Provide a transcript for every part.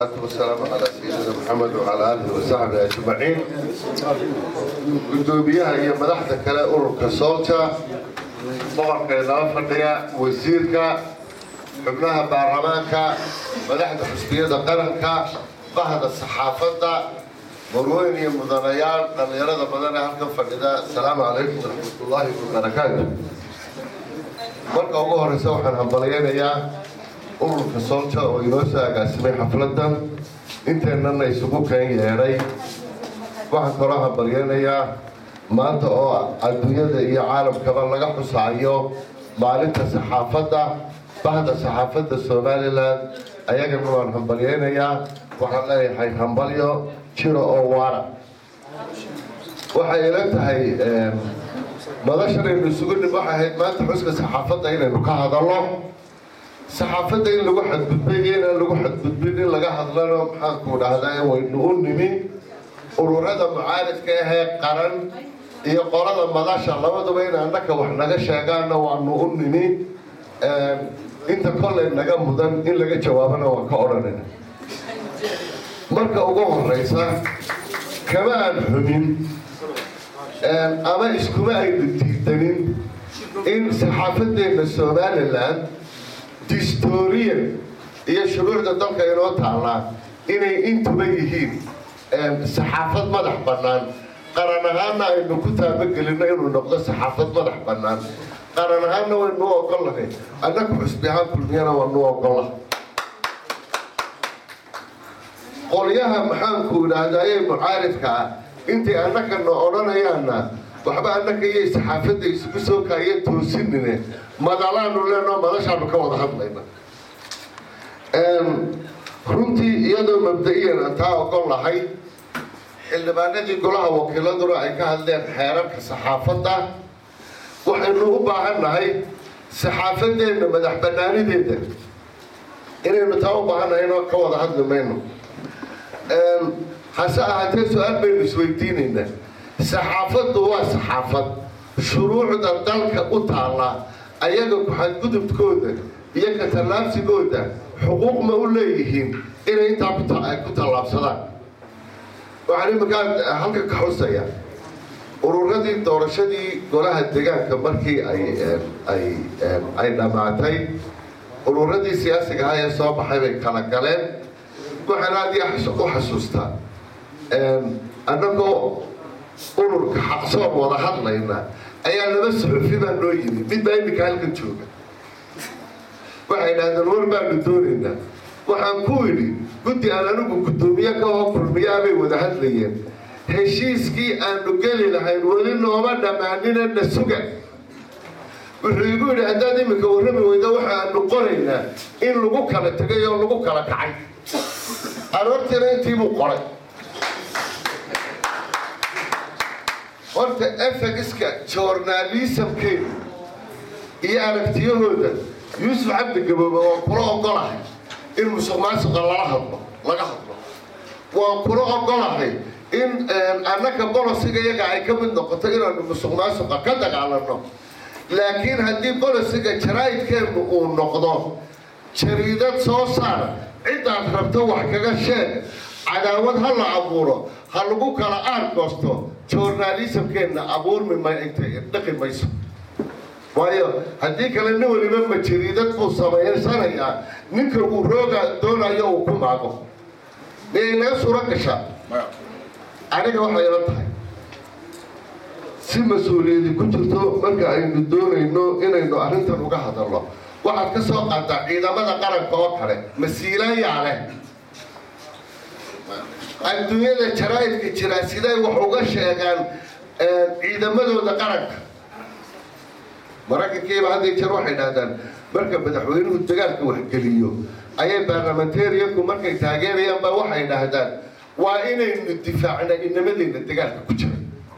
والسلام على سيدنا محمد وعلى اله وصحبه اجمعين gudoomiyaha iyo madaxda kale ururka soolja boqorka inala fadhiya wasiirka xubnaha baarlamaanka madaxda xusbiyada qaranka bahda saxaafadda marweyn iyo mudanayaal dhallinyarada badan ee halkan fadhida asalaamu calaykum waraxmatullaahi wabarakaatu marka ugu horeysa waxaan hambalyaynayaa ururka soolja oo inoo soo agaasimay xafladan inteennana isugu keen yeedhay waxaan kaloo hambalyaynayaa maanta oo adduunyada iyo caalamkaba laga xusaayo maalinta saxaafadda bahda saxaafadda somalilan ayagana waan hambalyaynayaa waxaan leeyahay hambalyo jiro oo waara waxay ila tahay madashanaynu isugu nim waxay ahayd maanta xuska saxaafadda inaynu ka hadalno saxaafadda in lagu xadgudbay iyo inaan lagu xadgudbin in laga hadlano maxaanku dhahdaa waynu u nimi ururada mucaaridka ahee qaran iyo qolada madasha labaduba in annaka wax naga sheegaanna waanu u nimi inta kolley naga mudan in laga jawaabana waan ka odhanayna marka ugu horeysa kama aan xumin ama iskuma aynu diidanin in saxaafadeenna somalilan distorian iyo shuruucda dalka inoo taallaa inay intuba yihiin saxaafad madax bannaan qaran ahaanna aynu ku taabagelino inuu noqdo saxaafad madax bannaan qaran ahaanna waynu u ogollahay annaku xusbi ahaan kulmiyana waanu ogolla qolyaha maxaanku idhaahdaye mucaaridka ah intay annakana odhanayaanna waxba annaka iyo saxaafadda isugu soo kaaya toosinine madalaanu leenoo madashaanu ka wada hadlayna runtii iyadoo mabda-iyan aan taa ogol lahay xildhibaanadii golaha wakiiladuna ay ka hadleen xeerarka saxaafadda waxaynu u baahan nahay saxaafadeenna madax bannaanideeda inaynu taa u baahannahay inoo ka wada hadli mayno hase ahaatee su-aal baynu isweydiinaynaa saxaafaddu waa saxaafad shuruucda dalka u taallaa ayaga ku-xadgudubkooda iyo ka tallaabsigooda xuquuq ma u leeyihiin inay intaa ku tallaabsadaan waxaan iminkaa halka ka xusaya ururadii doorashadii golaha degaanka markii ay dhammaatay ururadii siyaasiga ahaa ee soo baxay bay kala galeen waxaan aad iyo u xasuustaa annagoo ururka xaqsoon wada hadlayna ayaa laba suxufi baa noo yimid mid baa iminka halkan jooga waxay dhahdeen war baanu doonaynaa waxaan ku idhi guddi aan anigu guddoomiye ka oo kulmiyaa bay wada hadlayeen heshiiskii aanu geli lahayn weli nooma dhammaanina na suga wuxuu igu yidhi haddaad iminka warrami weyda waxaanu qoraynaa in lagu kala tegay oo lagu kala kacay aroortiina intiibuu qoray horta efegiska joornaalisamkeeda iyo aragtiyahooda yuusuf cabdi gaboobe waan kula ogolahay in musuq maasuqa lala hadlo laga hadlo waan kula ogolahay in annaka bolosiga iyaga ay ka mid noqoto inaanu musuq maasuqa ka dagaalano laakiin haddii bolosiga jaraa'idkeennu uu noqdo jariidad soo saar cidaad rabto wax kaga sheeg cadaawad ha la abuuro ha lagu kala aargoosto joornaalisamkeenna abuurmi dhaqi mayso waayo haddii kale nin weliba ma jariidad buu samaysanayaa ninka uu rooga doonayo uu ku maago miyay naga suuro gashaa aniga waxay ila tahay si mas-uuliyadi ku jirto marka aynu doonayno inaynu arrintan uga hadalno waxaad ka soo qaataa ciidamada qaranka oo kale masiilayaa leh adduunyada jaraa'idka jiraa siday wax uga sheegaan ciidamadooda qaranka maraykankiiba hadday jeer waxay dhahdaan marka madaxweynuhu dagaalka waxgeliyo ayay baarlamentariyanku markay taageerayaan baa waxay dhahdaan waa inaynu difaacna inamadeenna dagaalka ku jira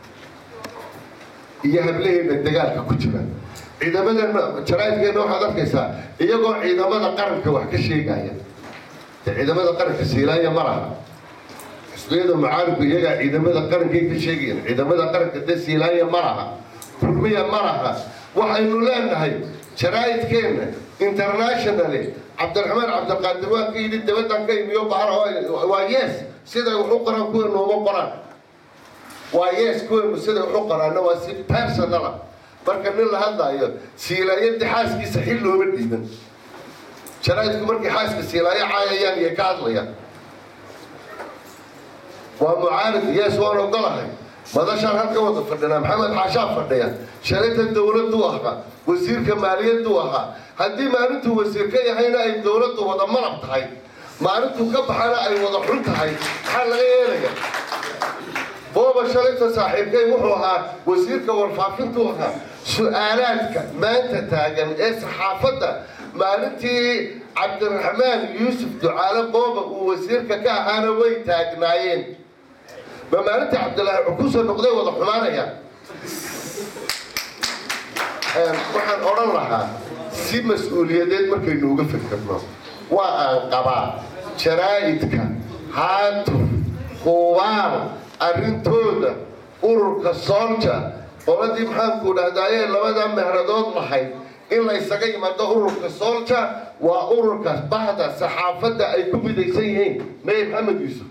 iyo hablaheenna dagaalka ku jira ciidamadeena jaraa'idkeena waxaad arkaysaa iyagoo ciidamada qaranka wax ka sheegaya ciidamada qaranka siilaaya ma laha xisbiyada mucaaridku iyagaa ciidamada qarankay ka sheegayaan ciidamada qaranka de siilaaya ma laha kulmiya ma laha waxaynu leenahay jaraa'idkeenna internationally cabdiraxmaan cabdiqaadir waa ka yidhi dabaddan ka imiyo bahar waa yes siday wax u qoraan kuweenu uma qoraan waa yes kuweenu siday wax u qoraanna waa si personala marka nin la hadlaayo siilaayadii xaaskiisa xil looma dhiiban jaraa'idku markii xaaska siilaayo caayayaan iyo ka hadlayaan waa mucaarid yes waan ogolahay madashaan halka wada fadhinaa maxamed xaashaa fadhiya shalayta dowladdu ahaa wasiirka maaliyaddu ahaa haddii maalintuu wasiir ka yahayna ay dowladdu wada malab tahay maalintuu ka baxana ay wada xun tahay maxaa laga yeelaya booba shalayta saaxiibkay wuxuu ahaa wasiirka warfaafintuu ahaa su-aalaadka maanta taagan ee saxaafadda maalintii cabdiraxmaan yuusuf ducaale booba uu wasiirka ka ahaana way taagnaayeen ma maalintii cabdilaahi cukusoo noqday wada xumaanaya waxaan odhan lahaa si mas-uuliyadeed markaynu uga fikirno waa aan qabaa jaraa'idka haatuf hubaal arrintooda ururka soolja qoladii maxaanku dhahdaayee labadaa mehradood lahayd in la ysaga yimaado ururka soolja waa ururka bahda saxaafadda ay ku midaysan yihiin meye maxamed yuusuf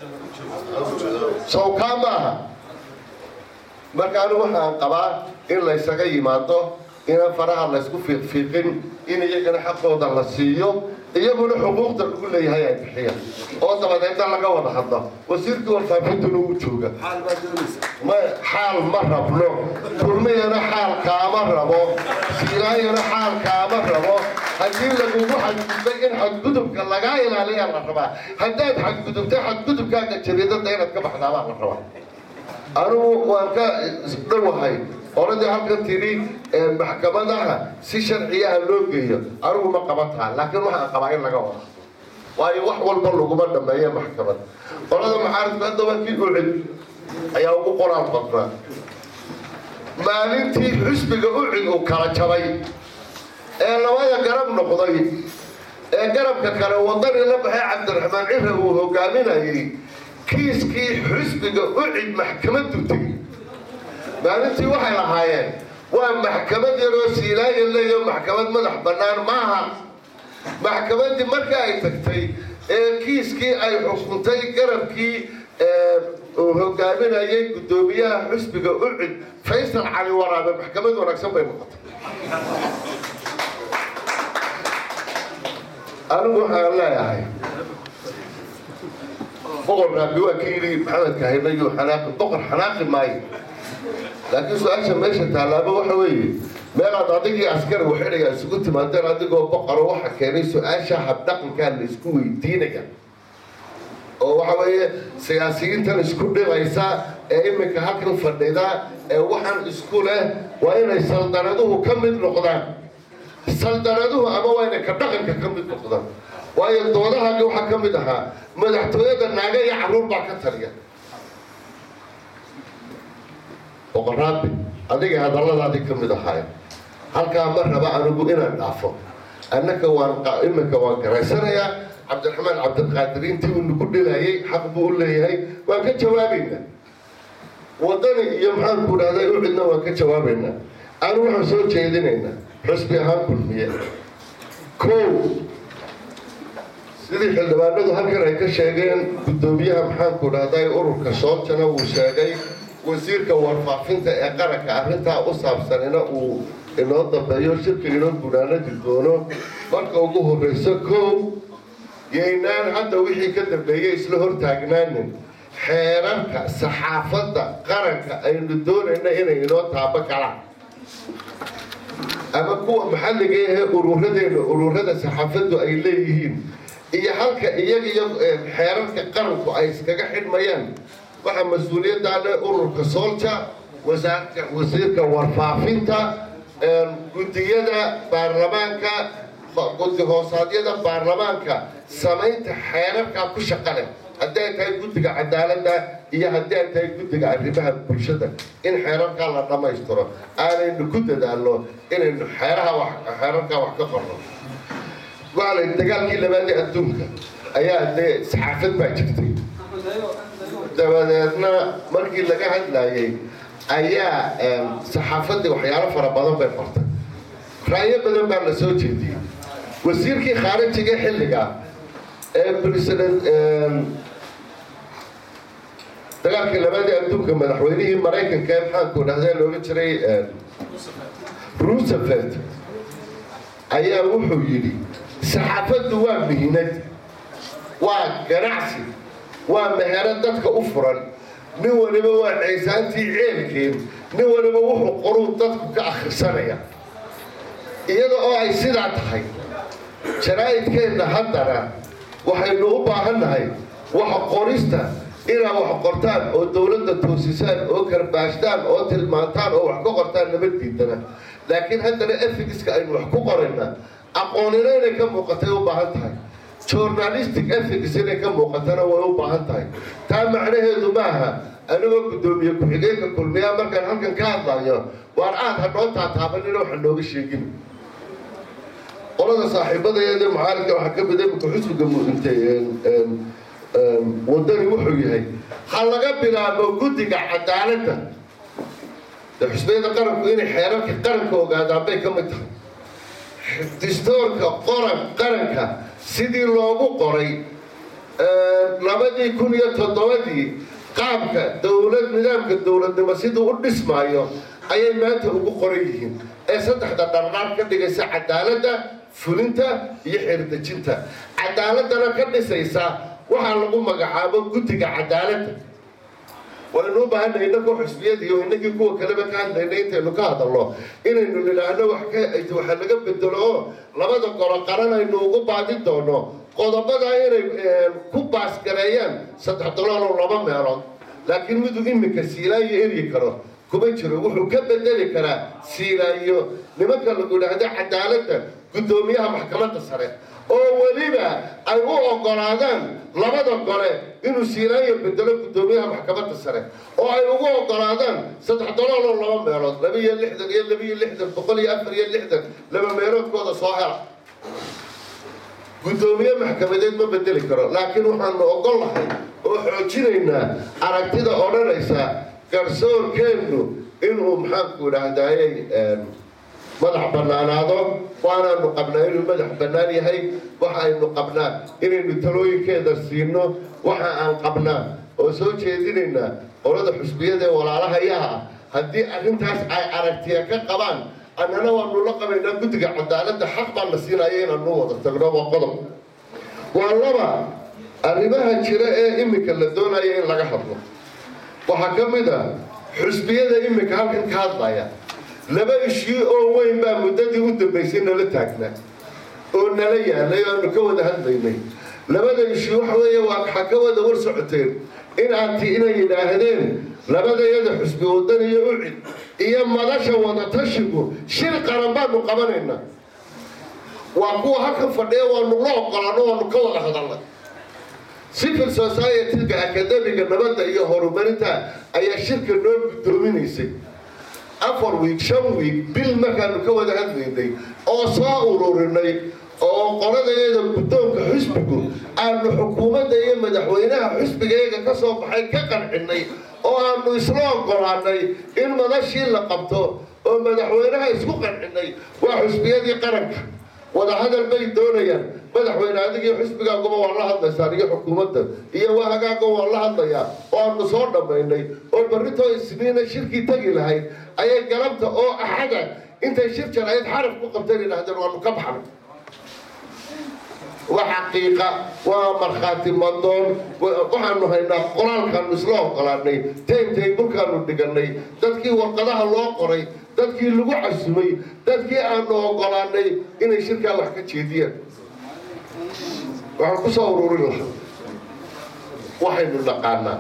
sawkaa maaha marka anigu waxaan qabaa in laysaga yimaado inaan faraha laysku fiiqfiiqin in iyagana xaqooda la siiyo iyaguna xuquuqda lagu leeyahay ay bixiya oo dabadeedna laga wada hadlo wasiirkii warfaafintuna uu jooga xaal ma rabno kulmiyana xaal kaama rabo siiraayana xaal kaama rabo haddii lagugu xadgudbay in xadgudubka lagaa ilaaliyaa la rabaa haddaad xadgudubtay xadgudubkaaga jariidada inaad ka baxdaabaa la rabaa anugu waan ka dhowahay oradii halkan tidhi maxkamadaha si sharciyaha loo geeyo anigu ma qabataa laakiin waxaan qabaa in laga wada waayo wax walba laguma dhameeya maxkamad qolada maxaaridku hadda waa kii ucid ayaa ugu qoraal badnaa maalintii xusbiga ucid uu kala jabay ee labada garab noqday ee garabka kale wadani la baxay cabdiraxmaan cira uu hogaaminayay kiiskii xusbiga ucid maxkamaddu tegey maalintii waxay lahaayeen waa maxkamad yaroo siilaayo leeyo maxkamad madax bannaan maaha maxkamaddii marka ay tagtay ee kiiskii ay xukuntay garabkii uu hogaaminayay guddoomiyaha xusbiga ucid faysal cali waraabe maxkamad wanaagsan bay noqotay anigu waxaan leeyahay boqor raabi waa ka yidhi maxamed kahinayo xanaaqi boqor xanaaqi maayo laakiin su-aasha meesha taalaaba waxa weeye meelaad adigii askari waxidhaya isugu timaadeen adigoo boqoro waxa keenay su-aasha habdhaqankaa la isku weydiinaya oo waxa weeye siyaasiyiintan isku dhibaysa ee iminka halkan fadhida ee waxaan isku leh waa inay saldanaduhu ka mid noqdaan saldanaduhu ama waa inay ka dhaqanka ka mid noqdaan waayo doodahaagi waxaa ka mid ahaa madaxtooyada naaga iyo carruur baa ka taliya boqoraabi adiga hadalladaadii ka mid ahaay halkaa ma raba anigu inaan dhaafo annaka waan iminka waan garaysanayaa cabdiraxmaan cabdiqaadir intii uu nagu dhilayay xaq buu u leeyahay waan ka jawaabaynaa wadani iyo maxaanku dhahday u cidna waan ka jawaabaynaa anu waxaan soo jeedinaynaa xusbi ahaan kulmiye kow sidii xildhibaanadu halkan ay ka sheegeen guddoomiyaha maxaanku dhahday ururka sooltana uu sheegay wasiirka warfaafinta ee qaranka arrintaa u saabsanina uu inoo dambeeyo shirka inoo gunaanadi doono marka ugu horreyso kow yaynaan hadda wixii ka dambeeyey isla hortaagnaanin xeerarka saxaafadda qaranka aynu doonayna inay inoo taabo galaan ama kuwa maxalliga ahee ururadeenna ururada saxaafaddu ay leeyihiin iyo halka iyaga iyo xeerarka qaranku ay iskaga xidhmayaan waxaa mas-uuliyaddaa leh ururka soolja wasaarka wasiirka warfaafinta guddiyada baarlamaanka guddi hoosaadyada baarlamaanka samaynta xeerarkaa ku shaqa leh haddii ay tahay guddiga cadaaladda iyo haddii ay tahay guddiga arrimaha bulshada in xeerarkaa la dhammaystiro aanaynu ku dadaalno inaynu xeeraha wax xeerarkaa wax ka qorno waxaa la dagaalkii labaadii adduunka ayaa dee saxaafad baa jirtay dabadeedna markii laga hadlayay ayaa saxaafaddii waxyaalo fara badan bay qortay ra'yo badan baa la soo jeediyey wasiirkii khaarijiga xilliga ee president dagaalkii labaadii adduunka madaxweynihii maraykanka ee maxaanku dhahdaa looga jiray roosevelt ayaa wuxuu yidhi saxaafaddu waa mihinad waa ganacsi waa mehero dadka u furan nin waliba waa caysaantii ceelkeen nin waliba wuxuu qoruu dadku ka akhrisanaya iyada oo ay sidaa tahay jaraa'idkeenna haddana waxaynu u baahannahay wax qorista inaad wax qortaan oo dowladda toosisaan oo karbaashtaan oo tilmaantaan oo wax ka qortaan nabaddiidana laakiin haddana efigiska aynu wax ku qorayna aqoonina inay ka muuqatay u baahan tahay journalistic ethics inay ka muuqatana way u baahan tahay taa macnaheedu maaha anigoo guddoomiye ku-xigeenka kulmiyaa markaan halkan ka hadlayo waar aad hadhoo taataabanina waxa nooga sheegin qolada saaxiibadaeeda mucaaridka waxaa ka mid imika xusbiga muintay wadani wuxuu yahay ha laga bilaabo guddiga cadaaladda dee xusbiyada qaranku inay xeerarka qaranka ogaadaan bay ka mid tahay distoorka qoran qaranka sidii loogu qoray labadii kun iyo toddobadii qaabka dowlad nidaamka dowladnimo siduu u dhismaayo ayay maanta ugu qoran yihiin ee saddexda dharnaar ka dhigaysa cadaaladda fulinta iyo xeerdejinta cadaaladana ka dhisaysa waxaa lagu magacaabo guddiga cadaaladda waynu u baahanay inagoo xusbiyada iyo inagii kuwa kaleba ka hadlaynay intaynu ka hadalno inaynu nidhaahno waxa laga bedelo oo labada golo qaran aynu ugu baadi doono qodobada inay ku baasgareeyaan saddex dolooloo laba meelood laakiin miduu iminka siilaayo eryi karo kuma jiro wuxuu ka bedeli karaa siilaayo nimanka lagu idhaahdo cadaaladda guddoomiyaha maxkamadda sare oo weliba ay u ogolaadaan labada gole inuu siilaayo bedelo guddoomiyaha maxkamadda sare oo ay ugu ogolaadaan saddex dolooloo laba meelood laba iyo lixdan iyo laba iyo lixdan boqol iyo afar iyo lixdan laba meeloodkooda soo hela guddoomiye maxkamadeed ma bedeli karo laakiin waxaanu ogol lahay oo xoojinaynaa aragtida odhanaysa garsoorkeennu inuu maxaanku idhaahdayey madax bannaanaado waanaanu qabnaa inuu madax bannaan yahay waxa aynu qabnaa inaynu talooyinkeeda siino waxa aan qabnaa oo soo jeedinaynaa qolada xusbiyada ee walaalahayaha ah haddii arrintaas ay aragtiya ka qabaan annana waanu la qabaynaa guddiga cadaaladda xaq baan la siinaya inaanu wada tagno waa qodob waa laba arrimaha jira ee iminka la doonaya in laga hadlo waxaa ka mid a xusbiyada iminka halkan ka hadlaya laba ishii oo weyn baa muddadii u dambaysay nala taagnaa oo nala yaalay oo aanu ka wada hadlaynay labada ishii waxa weeye waa waxaa ka wada war socoteen in aadti inay yidhaahdeen labadayada xusbi wadan iyo ucid iyo madasha wadatashigu shir qaran baanu qabanaynaa waa kuwa halkan fadhiya waanu la oqolaano waanu ka wada hadalnay civil society-ga akademiga nabadda iyo horumarinta ayaa shirka noo guddoominaysay afar wiig shan wiig bil markaanu ka wada hadlaynay oo soo ururinay oo qoladeeda guddoonka xusbigu aanu xukuumadda iyo madaxweynaha xusbigeega ka soo baxay ka qancinay oo aanu isla ogolaanay in madashii la qabto oo madaxweynaha isku qancinay waa xusbiyadii qaranka wadahadal bay doonayaan madaxweyne adigii xusbigaaguba waa la hadlaysaan iyo xukuumadda iyo waa hagaaga waa la hadlayaa oo aanu soo dhammaynay oo barritoo isniina shirkii tegi lahayd ayay galabta oo axada intay shir jarayd xaraf ku qabteen yidhaahdeen waanu ka baxnay waa xaqiiqa waa markhaati madoon waxaanu haynaa qoraalkaanu isla ogolaanay taymtaybulkaanu dhiganay dadkii warqadaha loo qoray dadkii lagu casumay dadkii aanu ogolaanay inay shirkaa wax ka jeediyaan waxaan ku soo ururin lahaa waxaynu naqaanaa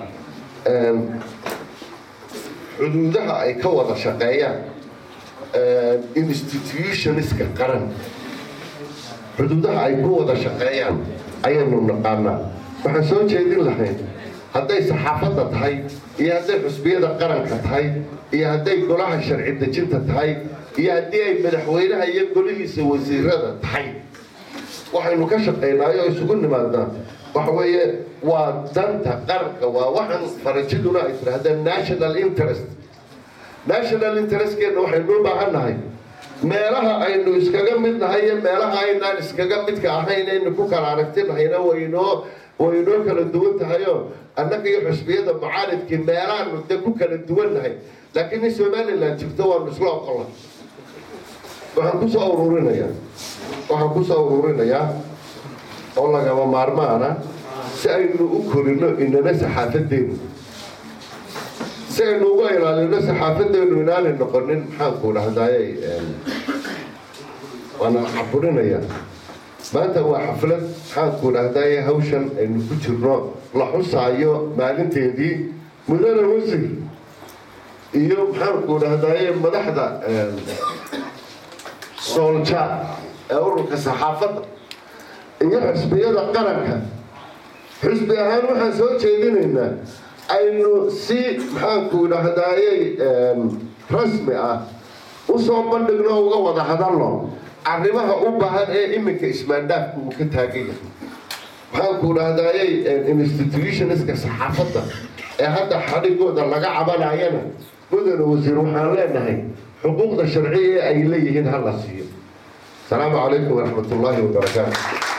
xuduudaha ay ka wada shaqeeyaan institutionska qaran xuduudaha ay ku wada shaqeeyaan ayaynu naqaanaa waxaan soo jeedin lahayn hadday saxaafadda tahay iyo hadday xusbiyada qaranka tahay iyo hadday golaha sharci dejinta tahay iyo haddii ay madaxweynaha iyo golihiisa wasiirada tahay waxaynu ka shaqaynaayo oo isugu nimaadnaa waxa weeye waa danta qaranka waa waxaan farajiduna ay tidhaahdeen national interest national interestkeena waxaynu u baahan nahay meelaha aynu iskaga mid nahay iyo meelaha aynaan iskaga midka ahayn aynu ku kala aragtinahayna waynoo waynoo kala duwan tahayoo annaga iyo xusbiyada mucaaridkii meelaanu de ku kala duwan nahay laakiin in somalilan jirto waanu isla oqola waxaan kusoo ururinayaa waxaan kusoo ururinayaa oo lagama maarmaana si aynu u korino inana saxaafadeenu si aynu uga ilaalino saxaafadeenu inaanay noqonin maxaanku dhahdaayey waana caburinayaa maanta waa xaflad maxaanku dhahdaayey hawshan aynu ku jirno la xusaayo maalinteedii mudane wasir iyo maxaanku dhahdaayey madaxda soolja ee ururka saxaafadda iyo xusbiyada qaranka xusbi ahaan waxaan soo jeedinaynaa aynu si maxaanku dhahdaayey rasmi ah usoo bandhigno uga wada hadalno arrimaha u baahan ee iminka ismaandhaafku uu ka taagan yahay maxaanku dhahdaayey institutionska saxaafadda ee hadda xadhigooda laga cabanayana mudane wasiir waxaan leenahay xuquuqda sharciya ee ay leeyihiin ha la siiyo asalaamu calaykum waraxmat ullaahi wabarakaatu